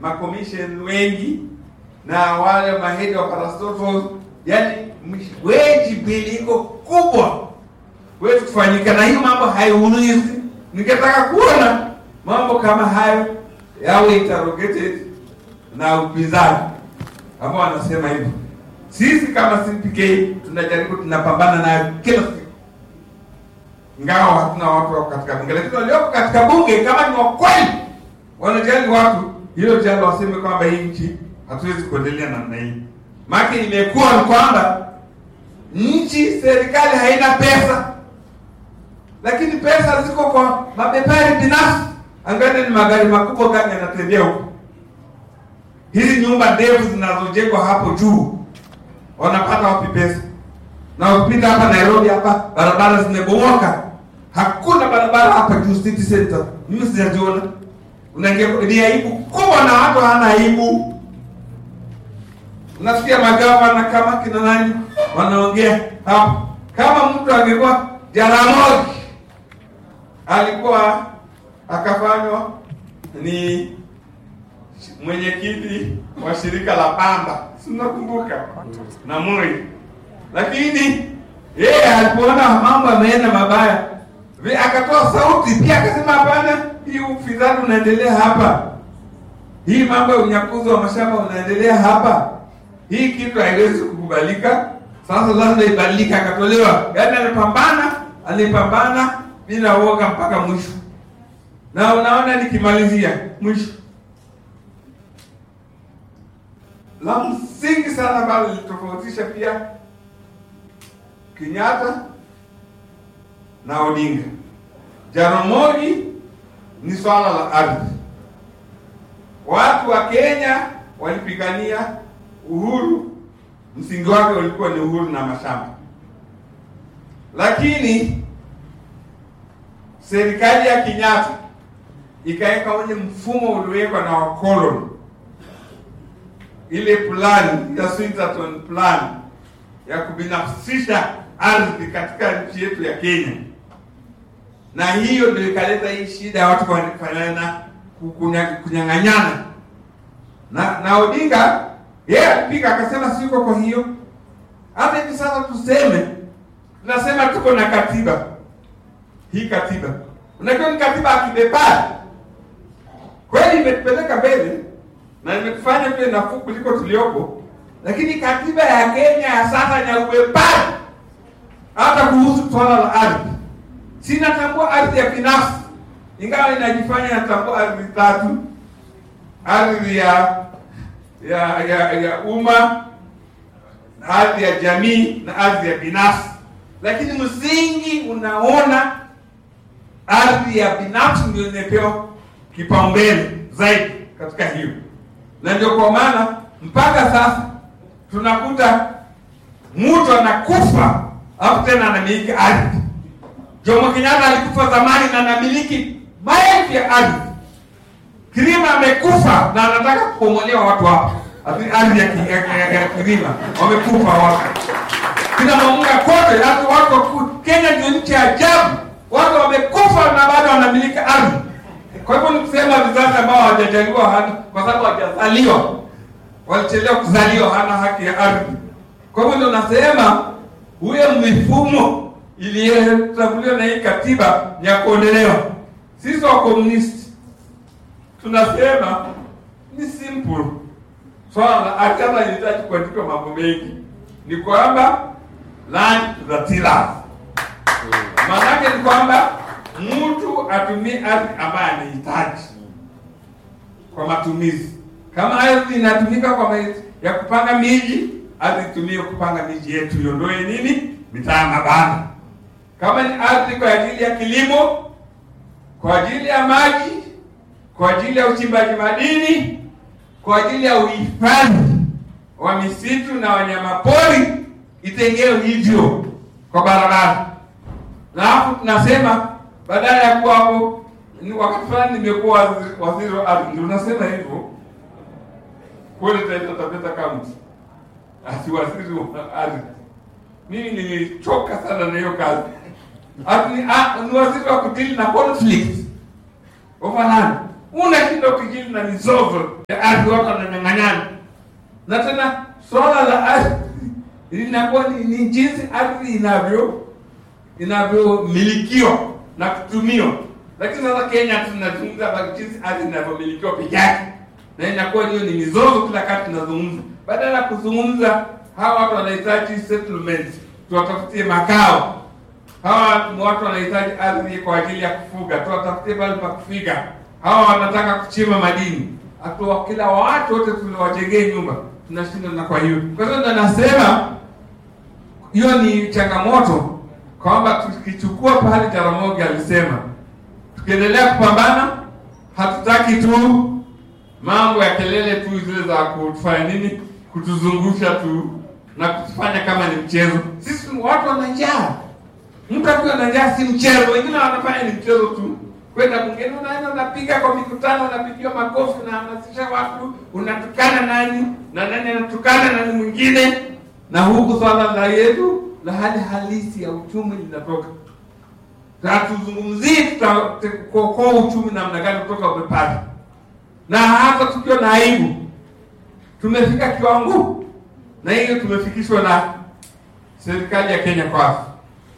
makomisheni wengi na wale mahedi wa parastatals, yani wage bill iko kubwa wetu kufanyika, na hiyo mambo haiulizi. Ningetaka kuona mambo kama hayo yawe interrogated na upinzani ambao wanasema hivyo. Sisi kama CPK tunajaribu, tunapambana nayo kila siku, ingawa hatuna watu wako katika bunge, lakini walioko katika bunge kama ni wakweli wanajali watu, hilo jambo waseme kwamba hii nchi hatuwezi kuendelea namna hii. Maana imekuwa ni kwamba nchi serikali haina pesa, lakini pesa ziko kwa mabepari binafsi. Angalia ni magari makubwa gani yanatembea huko, hizi nyumba ndefu zinazojengwa hapo juu, wanapata wapi pesa? Na ukipita hapa Nairobi hapa barabara zimebomoka, hakuna barabara hapa juu city center, mimi sijaziona. Unaingia ni aibu kubwa, na watu hawana aibu. Unasikia magavana kama kina nani wanaongea hapo, kama mtu angekuwa Jaramogi alikuwa akafanywa ni mwenyekiti wa shirika la pamba, si unakumbuka, na Moi, lakini yeye alipoona mambo yameenda mabaya, vi- akatoa sauti pia akasema, hapana, hii ufisadi unaendelea hapa, hii mambo ya unyakuzi wa mashamba unaendelea hapa, hii kitu haiwezi kukubalika. Sasa lazima ibadilike. Akatolewa, yaani alipambana, alipambana bila uoga mpaka mwisho, na unaona, nikimalizia mwisho la msingi sana ambalo lilitofautisha pia Kenyatta na Odinga. Jaramogi ni swala la ardhi. Watu wa Kenya walipigania uhuru, msingi wake ulikuwa ni uhuru na mashamba, lakini serikali ya Kenyatta ikaweka ule mfumo uliowekwa na wakoloni ile plan ya Swinterton plan ya kubinafsisha ardhi katika nchi yetu ya Kenya, na hiyo ndio ikaleta hii shida ya watu kufanana kunya- kunyang'anyana. Na na Odinga yeye alipika akasema siko kwa hiyo. Hata hivi sasa tuseme, tunasema tuko na katiba hii katiba, unajua ni katiba ya kibepari kweli, imetupeleka mbele na imetufanya tuwe nafuu kuliko tuliopo, lakini katiba ya Kenya ya sasa ni ya ubepari. Hata kuhusu swala la ardhi, sinatambua ardhi ya binafsi, ingawa inajifanya natambua ardhi tatu: ardhi ya ya ya, ya umma, ardhi ya jamii na ardhi ya binafsi, lakini msingi unaona ardhi ya binafsi ndio imepewa kipaumbele zaidi katika hiyo na ndio kwa maana mpaka sasa tunakuta mtu anakufa alafu tena anamiliki ardhi. Jomo Kenyatta alikufa zamani na anamiliki maelfu ya ardhi. Kirima amekufa na anataka kubomolewa watu hapa, ati ardhi ya, ki- ya, ya, ya Kirima wamekufa watu kina Mamunga kote, hata watu waku- Kenya ndio nchi ya ajabu, watu wamekufa na bado wanamiliki ardhi. Kwa hivyo ni kusema vizazi ambao hawajajaliwa hana, kwa sababu hawajazaliwa, walichelewa kuzaliwa, hana haki ya ardhi. Kwa hivyo ndio nasema huyo mifumo iliyotambuliwa na hii katiba ni ya kuondolewa. Sisi wa komunisti tunasema ni simple swala la ardhi, hata inahitaji kuandikwa mambo mengi, ni kwamba land to the tillers. Maanake ni kwamba mtu atumie ardhi ambayo anahitaji kwa matumizi. Kama ardhi inatumika kwa ma- ya kupanga miji, ardhi itumie kupanga miji yetu, iondoe nini mitaa mabana. Kama ni ardhi kwa ajili ya kilimo, kwa ajili ya maji, kwa ajili ya uchimbaji madini, kwa ajili ya uhifadhi wa misitu na wanyamapori, itengewe hivyo kwa barabara. Na hapo tunasema badala ya kuwa hapo, ni wakati fulani nimekuwa waziri- waziri wa ardhi, ndio unasema hivyo kule Taita Taveta County, ati waziri wa ardhi. Mimi nilichoka sana na hiyo kazi. Ati ni, ah, ni waziri wa kudili na conflict of land. unashinda ukijili na mizozo ya ardhi, watu wananyang'anyana, na tena swala la ardhi linakuwa ni, ni jinsi ardhi inavyo inavyomilikiwa na kutumiwa. Lakini sasa Kenya tunazungumza habari jinsi ardhi inavyomilikiwa peke yake, na inakuwa hiyo ni mizozo kila kati tunazungumza, badala ya kuzungumza hawa watu wanahitaji settlement, tuwatafutie makao. Hawa ni watu wanahitaji ardhi kwa ajili ya kufuga, tuwatafutie pale pa kufiga. Hawa wanataka kuchimba madini, atuwa kila watu wote tuliwajengee nyumba, tunashinda na kwa hiyo. Kwa hiyo ndo nasema hiyo ni changamoto kwamba tukichukua pale Jaramogi alisema, tukiendelea kupambana, hatutaki tu mambo ya kelele tu zile za kutufanya nini, kutuzungusha tu na kutufanya kama ni mchezo. Sisi watu wana njaa, mtu akiwa na njaa si mchezo. Wengine wanafanya ni mchezo tu, kwenda bungeni, unaenda unapiga kwa mikutano, unapigiwa makofi, unahamasisha watu, unatukana nani na nani anatukana nani mwingine, na huku swala la yetu la hali halisi ya uchumi linatoka. Hatuzungumzii tutakokoa uchumi namna gani kutoka umepata, na hata tukiwa na aibu, tumefika kiwango, na hiyo tumefikishwa na serikali ya Kenya Kwanza.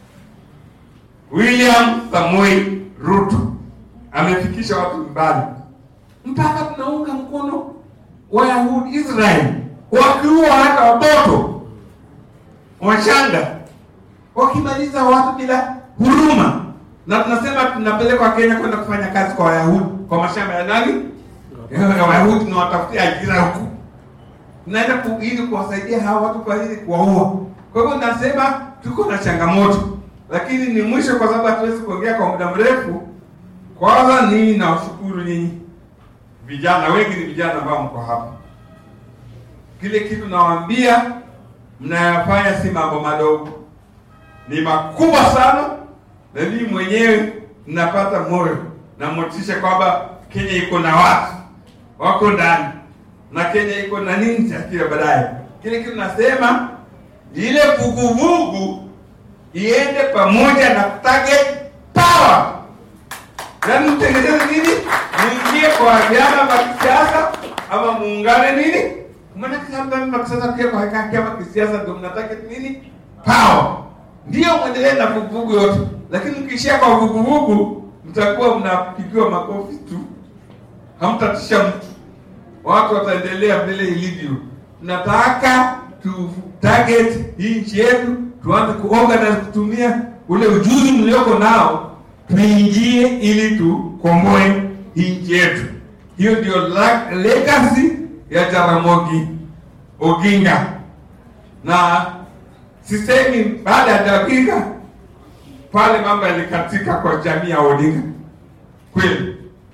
William Samoei Ruto amefikisha watu mbali, mpaka tunaunga mkono Wayahudi Israeli wakiua hata watoto wachanga wakimaliza watu bila huruma, na tunasema tunapelekwa Kenya kwenda kufanya kazi kwa Wayahudi kwa mashamba ya nani ya Wayahudi, tunawatafutia ajira huku, tunaenda ili kuwasaidia hawa watu kwa ajili kuwaua. Kwa hivyo nasema tuko na changamoto, lakini ni mwisho, kwa sababu hatuwezi kuongea kwa muda mrefu. Kwanza nii nawashukuru nyinyi vijana, wengi ni vijana ambao mko hapa. Kile kitu nawaambia mnayafanya si mambo madogo, ni makubwa sana, na mimi mwenyewe ninapata moyo na motisha kwamba Kenya iko na watu wako ndani na Kenya iko na nini takia baadaye. Kile kitu nasema ile vuguvugu iende pamoja na target power, yaani mtengeneze nini, muingie kwa vyama vya kisiasa ama muungane nini Maanake labda sasa pia kwa chama kisiasa ndio mnataka nini? Power. Ndio muendelee na vuguvugu yote. Lakini mkiishia kwa vuguvugu mtakuwa mnapigiwa makofi tu. Hamtatisha mtu. Watu wataendelea vile ilivyo. Nataka tu target hii nchi yetu, tuanze kuorganize kutumia ule ujuzi mlioko nao, tuingie ili tukomboe hii nchi yetu. Hiyo ndio legacy ya Jaramogi Oginga, na sisemi baada ya Jaramogi pale mambo yalikatika kwa jamii ya Odinga. Kweli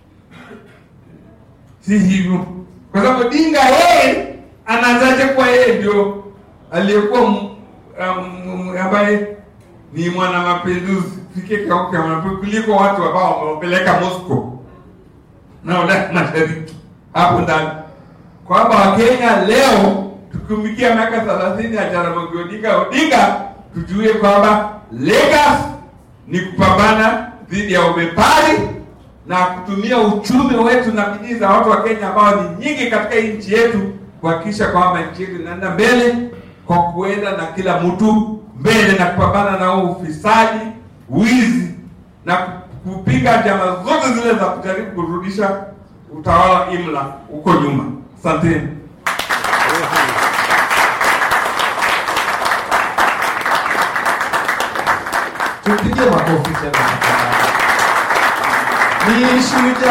si hivyo, kwa sababu Odinga yeye anaanzaje kuwa yeye ndio aliyekuwa um, ambaye ni mwana mapinduzi fike kauke kuliko watu ambao wamepeleka Moscow na Ulaya Mashariki hapo ndani kwamba Wakenya leo tukumikia miaka thelathini ya Jaramogi Odinga Odinga, tujue kwamba legacy ni kupambana dhidi ya ubepari na kutumia uchumi wetu na bidii za watu wa Kenya ambao ni nyingi katika hii nchi yetu kuhakikisha kwamba nchi yetu inaenda mbele kwa kuenda na kila mtu mbele na kupambana na ufisadi, wizi na kupiga njama zote zile za kujaribu kurudisha utawala imla huko nyuma. Asanteni. Tupigie makofi tena. Ni shujaa